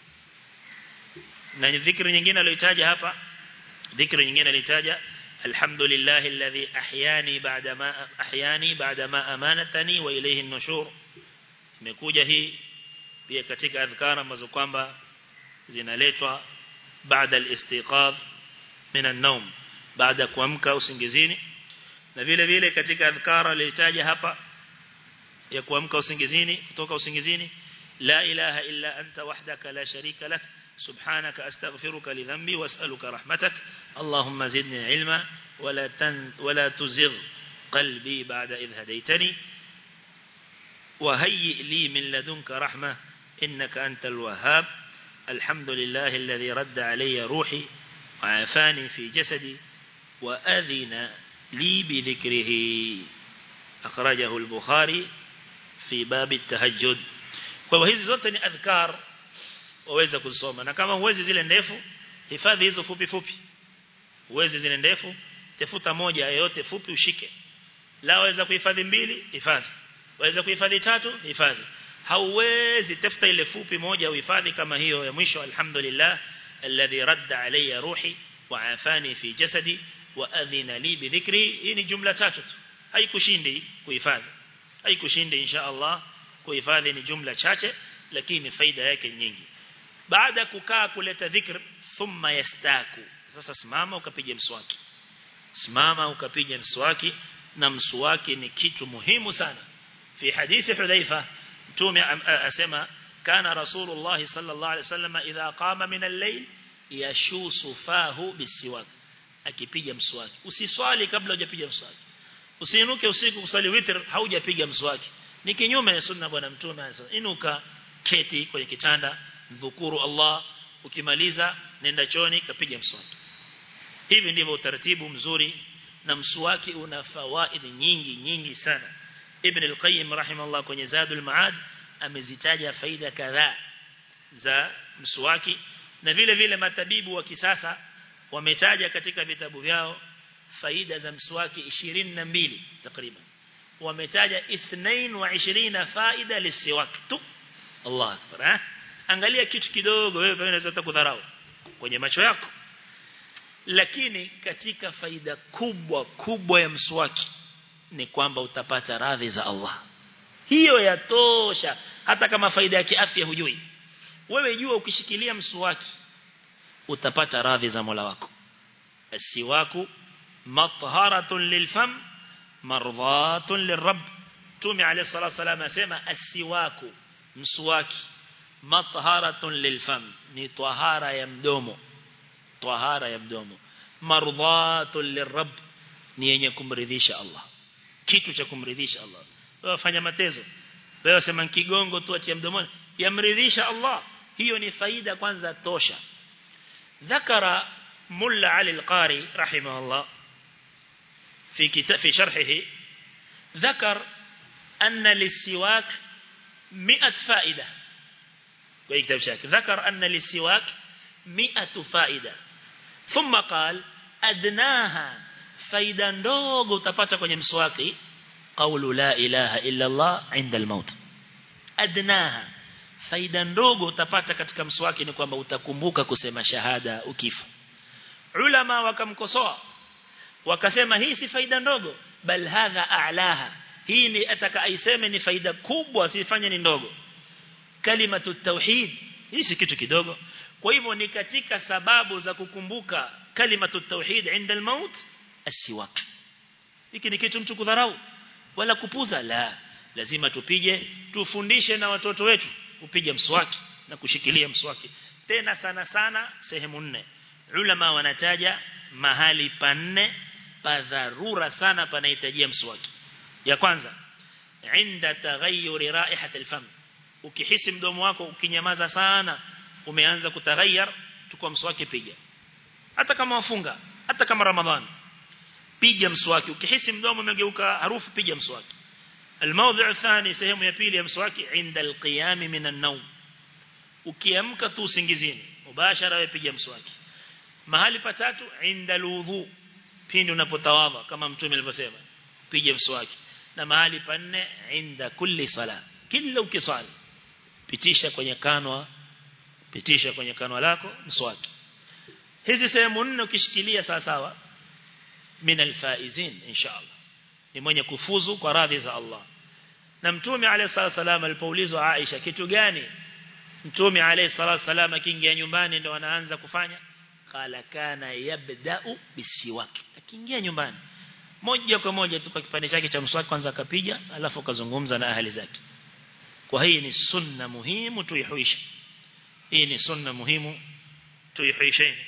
na dhikri nyingine aliyotaja hapa dhikri nyingine alitaja alhamdulillah alladhi ahyani ba'da ma ahyani ba'da ma amanatani wa ilayhi an-nushur imekuja hii pia katika adhkar ambazo kwamba zinaletwa baada al-istiqadh min an-nawm baada kuamka usingizini na vile vile katika adhkar alitaja hapa ya kuamka usingizini kutoka usingizini la ilaha illa anta wahdaka la sharika lak subhanaka astaghfiruka li dhanbi was'aluka rahmatak allahumma zidni ilma wala tan wala tuzigh qalbi ba'da idh hadaytani وهيئ لي من لدنك رحمة إنك أنت الوهاب الحمد لله الذي رد علي روحي وعافاني في جسدي وأذن لي بذكره أخرجه البخاري في باب التهجد kwa hizi zote ni adhkar waweza kusoma na kama uwezi zile ndefu hifadhi hizo fupi fupi uwezi zile ndefu tafuta moja yoyote fupi ushike la waweza kuhifadhi mbili hifadhi waweza kuhifadhi tatu hifadhi hauwezi tafuta ile fupi moja uhifadhi kama hiyo ya mwisho alhamdulillah alladhi radda alayya ruhi wa afani fi jasadi wa adhina li bi dhikri hii ni jumla tatu tu haikushindi kuhifadhi haikushindi insha Allah kuhifadhi ni jumla chache lakini faida yake nyingi baada kukaa kuleta dhikr thumma yastaku sasa simama ukapiga mswaki simama ukapiga mswaki na mswaki ni kitu muhimu sana fi hadithi hudhaifa mtume asema kana rasulullah sallallahu alaihi wasallam idha qama min al-layl yashusu fahu bisiwak akipiga mswaki usiswali kabla hujapiga mswaki usiinuke usiku kusali witr haujapiga mswaki ni kinyume na sunna bwana mtume anasema inuka keti kwenye kitanda dhukuru Allah ukimaliza nenda choni kapiga mswaki hivi ndivyo utaratibu mzuri na mswaki una fawaid nyingi nyingi sana Ibn al-Qayyim rahimahullah kwenye Zadul Maad amezitaja faida kadhaa za mswaki na vile vile matabibu wa kisasa wametaja katika vitabu vyao faida za mswaki 22 takriban wametaja 22 faida lisiwak tu Allah akbar eh? angalia kitu kidogo wewe unaweza kudharau kwenye macho yako lakini katika faida kubwa kubwa ya mswaki ni kwamba utapata radhi za Allah hiyo yatosha hata kama faida ya kiafya hujui wewe jua ukishikilia mswaki utapata radhi za Mola wako asiwaku matharatun lilfam mardhatun lirabb tumi alayhi salatu wasalam asema asiwaku mswaki matharatun lilfam ni tahara ya mdomo tahara ya mdomo mardhatun lirabb ni yenye kumridhisha Allah kitu cha kumridhisha Allah wewe fanya matezo wewe sema kigongo tu atia mdomoni yamridhisha Allah hiyo ni faida kwanza tosha ذكر ملا علي القاري رحمه الله في كتاب في شرحه ذكر أن للسواك مئة فائدة ويكتب شاك ذكر أن للسواك مئة فائدة ثم قال أدناها faida ndogo utapata kwenye mswaki qawlu la ilaha illa Allah inda al-maut adnaha faida ndogo utapata katika mswaki ni kwamba utakumbuka kusema shahada ukifa ulama wakamkosoa wakasema hii si faida ndogo bal hadha a'laha hii ni ataka aiseme ni faida kubwa sifanye ni ndogo kalimatu tauhid hii si kitu kidogo kwa hivyo ni katika sababu za kukumbuka kalimatu tauhid inda al-maut asiwak hiki ni kitu mtu kudharau wala kupuza la lazima tupige tufundishe na watoto wetu kupiga mswaki na kushikilia mswaki tena sana sana sehemu nne ulama wanataja mahali panne pa dharura sana panahitajia mswaki ya kwanza inda taghayyur raihat alfam ukihisi mdomo wako ukinyamaza sana umeanza kutaghayyar tukua mswaki piga hata kama wafunga hata kama ramadhani piga mswaki ukihisi mdomo umegeuka harufu piga mswaki الموضع الثاني sehemu ya pili ya mswaki inda alqiyam min an-nawm ukiamka tu usingizini mubashara wewe piga mswaki mahali patatu inda alwudhu pindi unapotawadha kama mtume alivyosema piga mswaki na mahali panne inda kulli sala kila ukisali pitisha kwenye kanwa pitisha kwenye kanwa lako mswaki hizi sehemu nne ukishikilia sawa sawa min alfaizin inshallah ni mwenye kufuzu kwa radhi za Allah na mtume alayhi salatu alipoulizwa Aisha kitu gani mtume alayhi salatu wasallam akiingia nyumbani ndo anaanza kufanya qala kana yabda'u bisiwak akiingia nyumbani moja kwa moja tu kwa kipande chake cha mswaki kwanza akapiga alafu akazungumza na ahli zake kwa hii ni sunna muhimu tuihuisha hii ni sunna muhimu tuihuisheni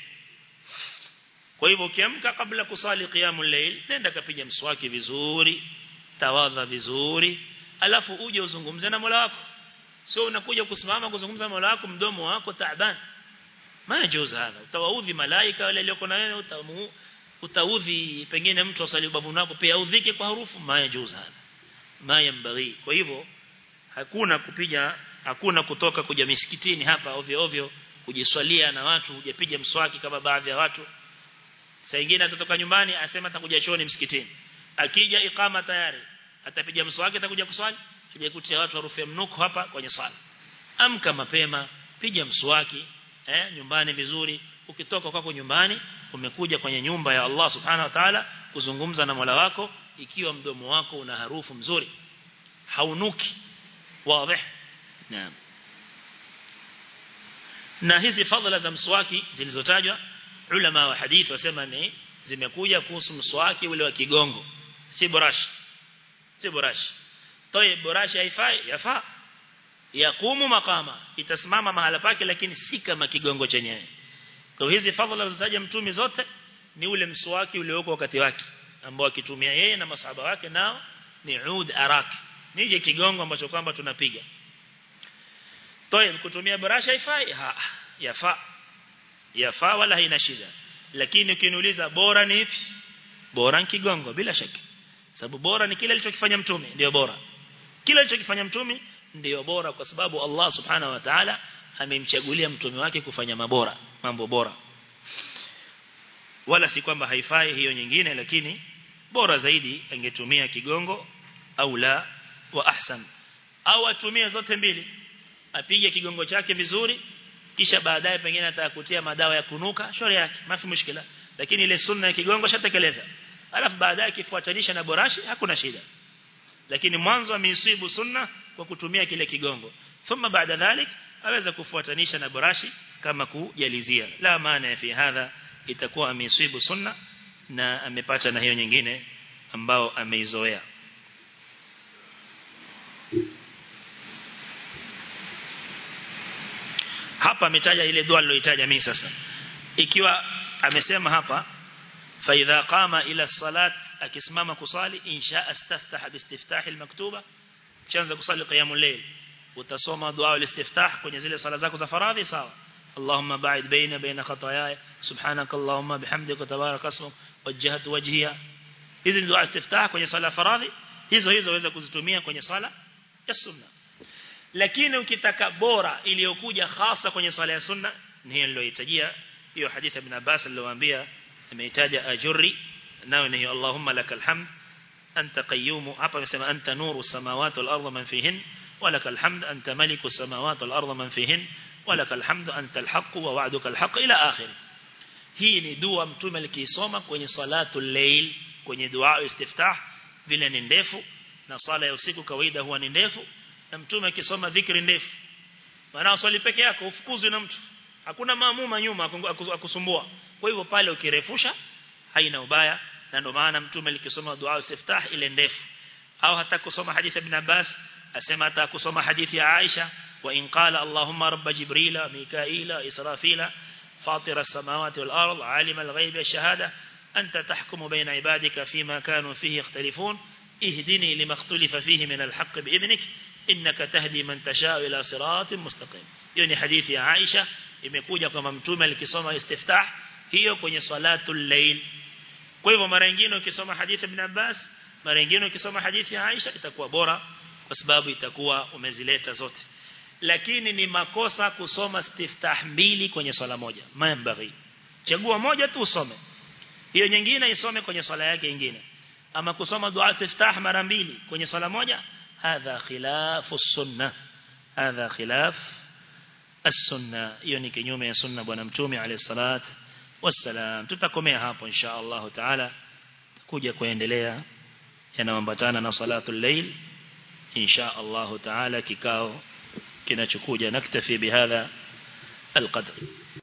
kwa hivyo ukiamka kabla kusali qiyamul layl nenda kapiga mswaki vizuri tawadha vizuri alafu uje uzungumze na Mola wako sio unakuja kusimama kuzungumza na Mola wako mdomo wako taaban majuzu hadha utawaudhi malaika wale walioko na wewe utamu utaudhi pengine mtu asali ubavu wako pia udhike kwa harufu majuzu hadha mayambaghi kwa hivyo hakuna kupiga hakuna kutoka kuja misikitini hapa ovyo ovyo kujiswalia na watu hujapiga mswaki kama baadhi ya watu saa nyingine atatoka nyumbani asema atakuja chooni msikitini akija ikama tayari atapiga mswaki atakuja kuswali kija kutia watu harufu ya mnuko hapa kwenye sala amka mapema piga mswaki eh nyumbani vizuri ukitoka kwako nyumbani umekuja kwenye nyumba ya Allah subhanahu wa ta'ala kuzungumza na Mola wako ikiwa mdomo wako una harufu mzuri haunuki wazi naam na hizi fadhila za mswaki zilizotajwa ulama wa hadith wasema ni zimekuja kuhusu mswaki ule wa kigongo si burashi si burashi toye burashi haifai yafaa yakumu makama itasimama mahala pake lakini si kama kigongo chenyewe kwa hizi fadhila zilizotaja mtume zote ni ule mswaki ulioko wakati wake ambao akitumia yeye na masahaba wake nao ni ud arak nije kigongo ambacho kwamba tunapiga toye kutumia burashi haifai ha yafaa yafaa wala haina shida lakini ukiniuliza bora ni ipi bora ni kigongo bila shaka sababu bora ni kile alichokifanya mtume ndio bora kile alichokifanya mtume ndio bora kwa sababu Allah subhanahu wa ta'ala amemchagulia mtume wake kufanya mabora mambo bora wala si kwamba haifai hiyo nyingine lakini bora zaidi angetumia kigongo au la wa ahsan au atumie zote mbili apige kigongo chake vizuri kisha baadaye pengine atakutia madawa ya kunuka shauri yake mafi mushkila lakini ile sunna ya kigongo shatekeleza alafu baadaye kifuatanisha na borashi hakuna shida lakini mwanzo ameisibu sunna kwa kutumia kile kigongo thumma baada dhalik aweza kufuatanisha na borashi kama kujalizia la maana fi hadha itakuwa ameisibu sunna na amepata na hiyo nyingine ambao ameizoea hapa ametaja ile dua aliyoitaja mimi sasa ikiwa amesema hapa fa idha qama ila salat akisimama kusali insha astaftaha biistiftah almaktuba chanza kusali qiyamul layl utasoma dua al-istiftah kwenye zile sala zako za faradhi sawa اللهم باعد بيني وبين خطاياي سبحانك اللهم بحمدك وتبارك اسمك وجهت وجهي hizi ni dua istiftah kwenye sala faradhi hizo hizo waweza kuzitumia kwenye sala ya sunna lakini ukitaka bora iliyokuja hasa kwenye swala ya sunna ni hiyo niliyohitajia hiyo hadithi ibn Abbas aliyowaambia ameitaja ajuri nayo ni Allahumma lakal hamd anta qayyum hapa amesema anta nuru samawati wal ardi man fihin walakal hamd anta maliku samawati wal ardi man fihin walakal hamd anta al haqq wa wa'duka al haqq ila akhir hii ni dua mtume alikisoma kwenye salatul layl kwenye dua istiftah vile ni ndefu na sala ya usiku kawaida huwa ni ndefu na mtume akisoma dhikri ndefu maana swali peke yako ufukuzwe na mtu hakuna maamuma nyuma akusumbua kwa hivyo pale ukirefusha haina ubaya na ndio maana mtume alikisoma dua istiftah ile ndefu au hata kusoma hadithi ibn Abbas asema hata kusoma hadithi ya Aisha wa in qala Allahumma rabb jibrila mikaila israfila فاطر السماوات والأرض عالم الغيب الشهادة أنت تحكم بين عبادك فيما كانوا فيه يختلفون اهدني لما اختلف فيه من الحق بإذنك إنك تهدي من تشاء إلى صراط مستقيم يعني حديث يا عائشة imekuja kama mtume alikisoma istiftah hiyo kwenye salatul layl kwa hivyo mara nyingine ukisoma hadithi ibn Abbas mara nyingine ukisoma hadithi ya Aisha itakuwa bora kwa sababu itakuwa umezileta zote lakini ni makosa kusoma istiftah mbili kwenye swala moja mambaghi chagua moja tu usome hiyo nyingine isome kwenye swala yake nyingine ama kusoma dua istiftah mara mbili kwenye swala moja hadha khilafu sunna hadha khilaf as-sunna hiyo ni kinyume ya sunna bwana mtume alayhi salat wassalam tutakomea hapo insha Allah taala kuja kuendelea yanayoambatana na salatul layl insha Allah taala kikao kinachokuja naktafi bihadha القدر